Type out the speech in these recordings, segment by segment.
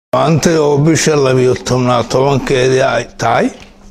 maanta oo bisha labiyo tobnaad tobankeedii ay tahay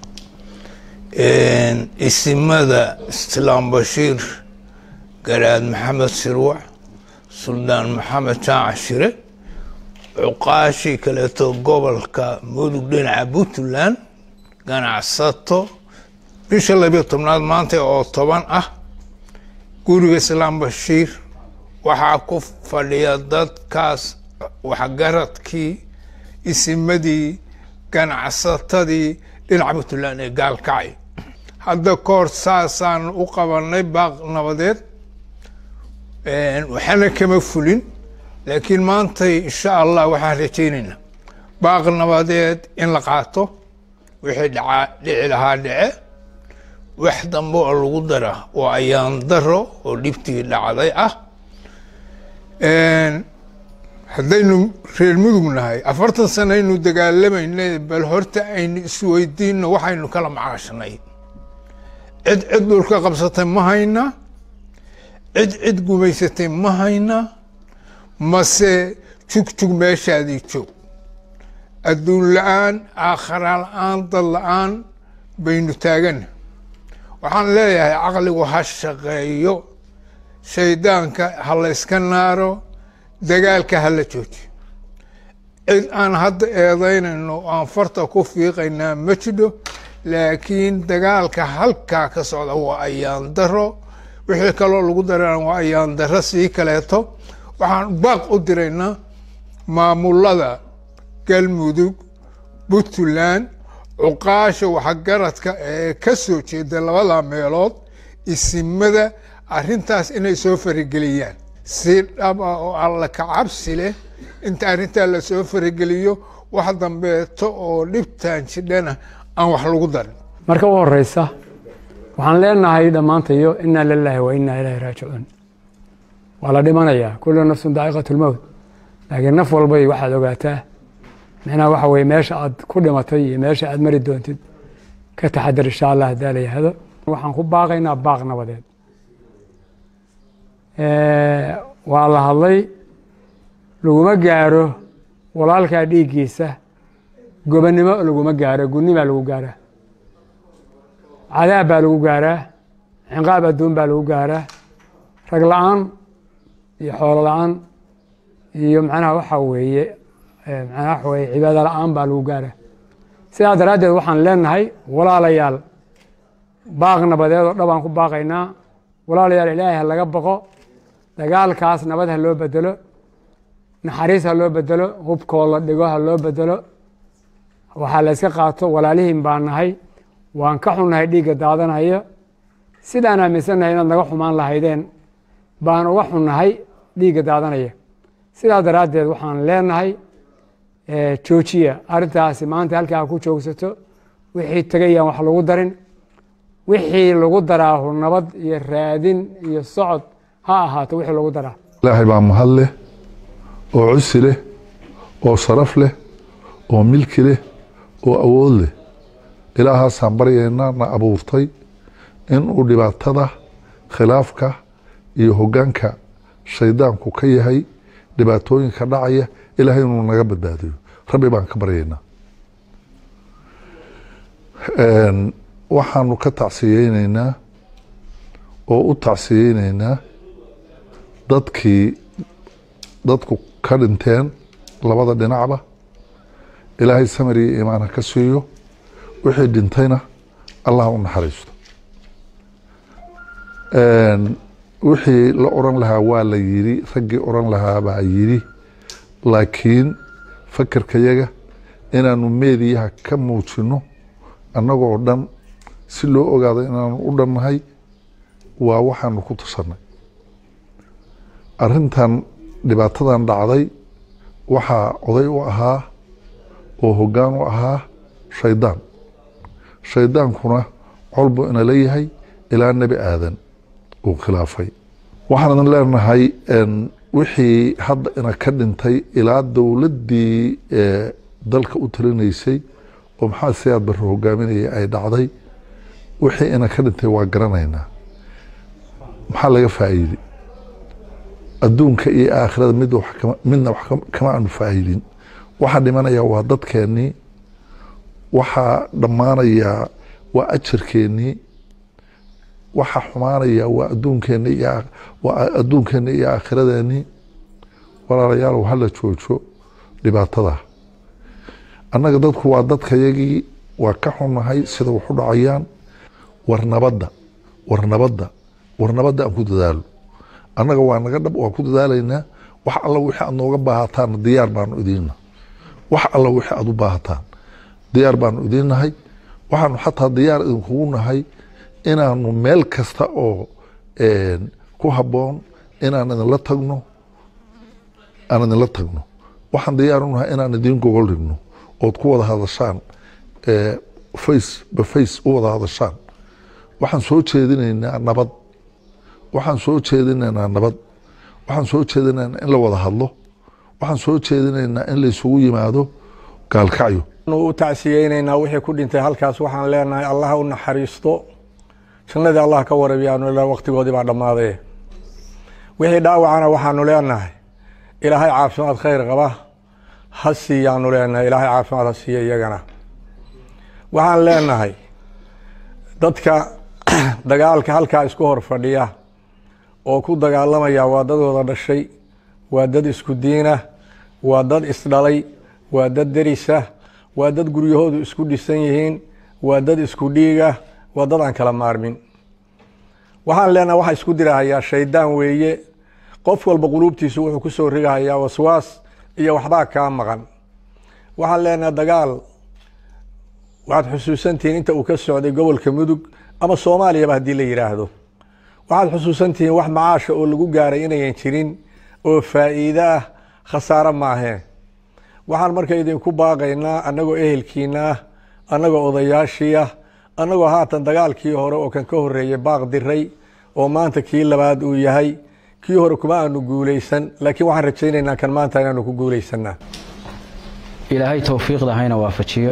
isimada islaam bashiir garaad maxamed sirwac suldaan maxamed jaac shire cuqaashii kaleeto gobolka mudug dhinaca puntland ganacsato bisha labiyo tobnaad maanta oo toban ah guriga islaam bashiir waxaa ku fadhiya dadkaas waxgaradkii isimadii ganacsatadii dhinaca puntland ee gaalkacay hadda kahor saasaan u qabanay baaq nabadeed waxaana kama fulin laakiin maantay insha allah waxaan rajaynaynaa baaq nabadeed in la qaato wixii dhacaa dhici lahaa dhice wax dambe oo lagu dara oo ayaan daro oo dhibtii dhacday ah haddaynu reer mudug nahay afartan sano aynu dagaalamayna bal horta aynu isweydiino waxaynu kala macaashnay cid cid dhulka qabsatay ma hayna cid cid gumaysatay ma hayna mase jugjug meeshaadii joog adduun la-aan aakhara la-aan dad la-aan baynu taagana waxaan leeyahay caqligu ha shaqeeyo shaydaanka ha la yska naaro dagaalka ha la joojiyo cid aan hadda eedaynayno aan farta ku fiiqaynaa ma jidho laakiin dagaalka halkaa ka socda waa ayaan daro wixii kaloo lagu darana waa ayaan daro sii kaleeto waxaan baaq u diraynaa maamulada galmudug puntland cuqaasha waxgaradka ee ka soo jeeda labada meelood isimada arrintaas inay soo farageliyaan si dhab ah oo alla ka cabsi leh inta arrintaa lasoo farageliyo wax dambeeto oo dhibtaan jidhana aan wax lagu darin marka u horeysa waxaan leenahay dhammaantayo inaa lilaahi wa inaa ilaahi raajicuun waa la dhimanayaa kullu nafsun daa'iqat lmowt laakiin naf walbay waxaad ogaataa micnaha waxa weye meesha aad ku dhimatay iyo meesha aad mari doontid ka taxadar insha allah haddaa la yihahdo waxaan ku baaqaynaa baaq nabadeed waa la hadlay laguma gaaro walaalkaa dhiiggiisa gobonnimo laguma gaaro gunimaa lagu gaaraa cadaab baa lagu gaaraa cinqaab adduun baa lagu gaaraa rag la-aan iyo xoolo la-aan iyo macnaha waxa weeye macnaha waxa weye cibaado la-aan baa lagu gaaraa sidaa daraaddeed waxaan leenahay walaalayaal baaq nabadeed oo dhabaan ku baaqaynaa walaalayaal ilaahay ha laga baqo dagaalkaas nabad ha loo bedelo naxariis ha loo bedelo hubkoo la dhigo ha loo bedelo waxaa la yska qaato walaalihiin baa nahay waan ka xunnahay dhiigga daadanaya sidaan aaminsannahay inaad naga xumaan lahaydeen baan uga xunnahay dhiigga daadanaya sidaa daraaddeed waxaan leenahay joojiya arrintaasi maanta halkaa ku joogsato wixii tegayaan wax lagu darin wixii lagu daraahu nabad iyo raadin iyo socod ha ahaato wixii lagu daraa ilaahay baa mahad leh oo cusi leh oo sharaf leh oo milki leh oo awood leh ilaahaasaan baryaynaa na abuurtay inuu dhibaatada khilaafka iyo hoggaanka shaydaanku ka yahay dhibaatooyinka dhacaya ilaahay inuu naga badbaadiyo rabbi baan ka baryaynaa waxaanu ka tacsiyeyneynaa oo u tacsiyeyneynaa dadkii dadku ka dhinteen labada dhinacba ilaahay samir iyo iimaan ha ka siiyo wixii dhintayna allah u naxariisto wixii la oran lahaa waa la yidhi raggii oran lahaa baa yidhi laakiin fakerkayaga inaanu meediyaha ka muujino annagoo dhan si loo ogaado inaanu u dhannahay waa waxaanu ku tusanay arrintan dhibaatadan dhacday waxaa oday u ahaa oo hoggaan u ahaa shaydaan shaydaankuna col buu ina leeyahay ilaa nebi aadan uu khilaafay waxaanan leenahay wixii hadda ina ka dhintay ilaa dowladdii dalka u talinaysay oo maxaa siyaad barre hogaaminaya ay dhacday wixii ina ka dhintay waa garanaynaa maxaa laga faa'iiday adduunka iyo aakhirada mid wax kama- midna wax kama- kama aanu faa'iidin waxaa dhimanaya waa dadkeennii waxaa dhammaanaya waa ajarkeennii waxaa xumaanaya waa adduunkeenni iyo waa adduunkeenni iyo aakhiradeenii walaalayaalow hala joojo dhibaatada annaga dadku waa dadkayagii waa ka xunnahay sida waxu dhacayaan war nabadda war nabadda war nabadda aan ku dadaalo annaga waa naga dhab waa ku dadaalaynaa wax alla wixii aad nooga baahataan diyaar baanu idiinna wax alla wixii aad u baahataan diyaar baanu idiinnahay waxaanu xataa diyaar idinkugu nahay inaanu meel kasta oo ku habboon inaan idinla tagno aan idinla tagno waxaan diyaar u nahay inaan idiin gogol dhigno ood ku wada hadashaan face ba face u wada hadashaan waxaan soo jeedinaynaa nabad waxaan soo jeedinaynaa nabad waxaan soo jeedinaynaa in la wada hadlo waxaan soo jeedinaynaa in la isugu yimaado gaalkacyo u tacsiyeynaynaa wixii ku dhintay halkaas waxaan leenahay allah u naxariisto jannadii allah ka warabiyaanu ilaa waqtigoodii baa dhammaaday wixii dhaawacana waxaanu leenahay ilaahay caafimaad khayr qaba ha siiyaanu leenahay ilaahay caafimaad ha siiya iyagana waxaan leenahay dadka dagaalka halkaa isku hor fadhiya oo ku dagaalamaya waa dad wada dhashay waa dad isku diina waa dad isdhalay waa dad derisa waa dad guryahoodu isku dhisan yihiin waa dad isku dhiiga waa dad aan kala maarmin waxaan leenahay waxaa isku dirahayaa shaydaan weeye qof walba quluubtiisu wuxuu ku soo rigahayaa waswaas iyo waxbaa kaa maqan waxaan leenahay dagaal waxaad xusuusantihiin inta uu ka socday gobolka mudug ama soomaaliyaba haddii la yidhaahdo waxaad xusuusantihiin wax macaasha oo lagu gaaray inayan jirin oo faa'iide ah khasaaro maahee waxaan marka idinku baaqaynaa annagoo ehelkiina ah annagoo odayaashii ah annagoo haatan dagaalkii hore oo kan ka horreeyey baaq diray oo maanta kii labaad uu yahay kii hore kuma aanu guulaysan laakiin waxaan rajaynaynaa kan maanta inaanu ku guulaysanaa ilaahay towfiiqda hayna waafajiyo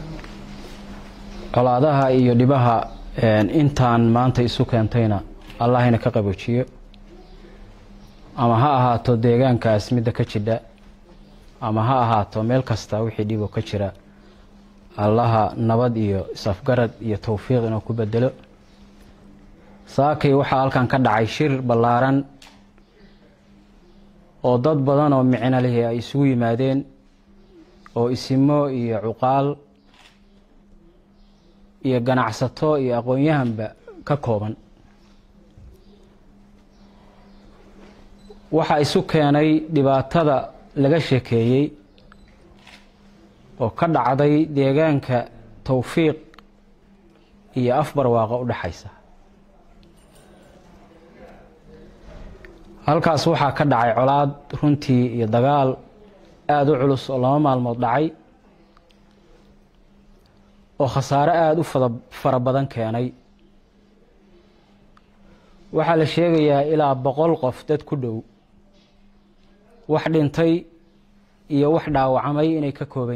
colaadaha iyo dhibaha intaan maanta isu keentayna allahayna ka qaboojiyo ama ha ahaato deegaankaas midda ka jidha ama ha ahaato meel kasta wixii dhiboo ka jira allaha nabad iyo isafgarad iyo towfiiq inuu ku bedelo saakay waxaa halkan ka dhacay shir ballaaran oo dad badan oo micno lihi ay isugu yimaadeen oo isimo iyo cuqaal iyo ganacsato iyo aqoon-yahanba ka kooban waxaa isu keenay dhibaatada laga sheekeeyey oo ka dhacday deegaanka towfiiq iyo afbarwaaqa u dhexaysa halkaas waxaa ka dhacay colaad runtii iyo dagaal aada u culus oo laba maalmood dhacay oo khasaare aada u fada fara badan keenay waxaa la sheegayaa ilaa boqol qof dad ku dhow wax dhintay iyo wax dhaawacmay inay ka kooban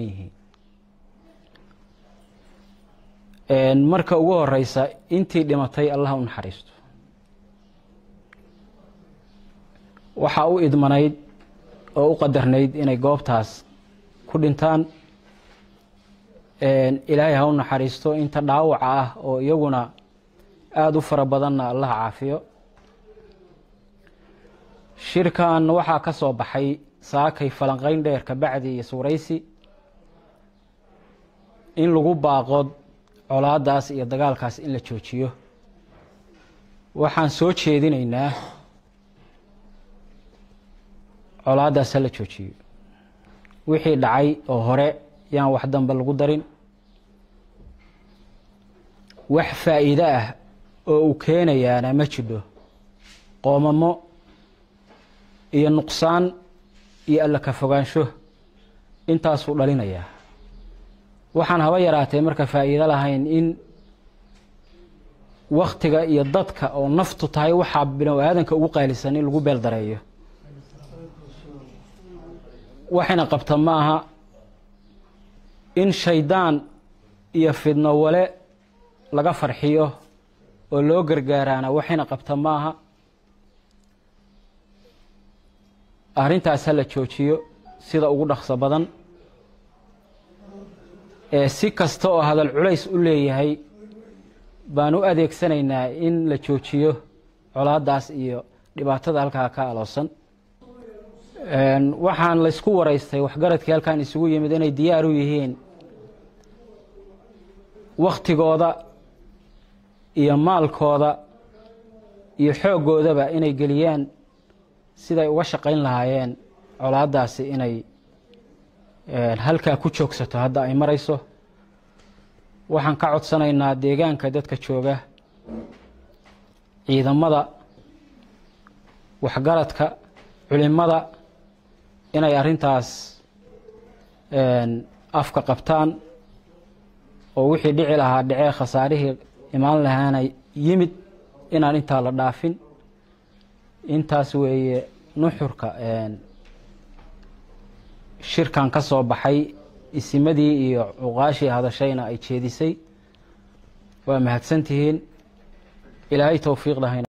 yihiin marka ugu horeysa intii dhimatay allah u naxariisto waxaa u idmanayd oo u qadarnayd inay goobtaas ku dhintaan ilaahay ha u naxariisto inta dhaawaca ah oo iyaguna aada u fara badanna allaha caafiyo shirkan waxaa ka soo baxay saakay falanqeyn dheer kabacdi iyo suuraysi in lagu baaqo colaadaas iyo dagaalkaas in la joojiyo waxaan soo jeedinaynaa colaadaas ha la joojiyo wixii dhacay oo hore yaan wax dambe lagu darin wax faa'iide ah oo uu keenayaana ma jidho qoomamo iyo nuqsaan iyo alla ka fogaansho intaasuu dhalinayaa waxaan haba yaraatee marka faa'iido lahayn in waktiga iyo dadka oo naftu tahay waxaa binu aadanka ugu qaalisan in lagu beel dareeyo waxayna qabta ma aha in shaydaan iyo fidno wale laga farxiyo oo loo gargaaraana waxayna qabta ma aha arrintaas ha la joojiyo sida ugu dhaqso badan ee si kasta oo hadal culays u leeyahay baan u adeegsanaynaa in la joojiyo colaadaas iyo dhibaatada halkaa ka aloosan waxaan laysku waraystay waxgaradkii halkan isugu yimid inay diyaar u yihiin wakhtigooda iyo maalkooda iyo xooggoodaba inay geliyaan siday uga shaqayn lahaayeen colaadaasi inay halkaa ku joogsato hadda ay marayso waxaan ka codsanaynaa deegaanka dadka jooga ciidamada waxgaradka culimada inay arrintaas afka qabtaan oo wixii dhici lahaa dhecee khasaarihii imaan lahaana yimid inaan intaa la dhaafin intaas weeye nuxurka shirkan ka soo baxay isimadii iyo cuqaashii hadashayna ay jeedisay waa mahadsantihiin ilaahay towfiiq lahayna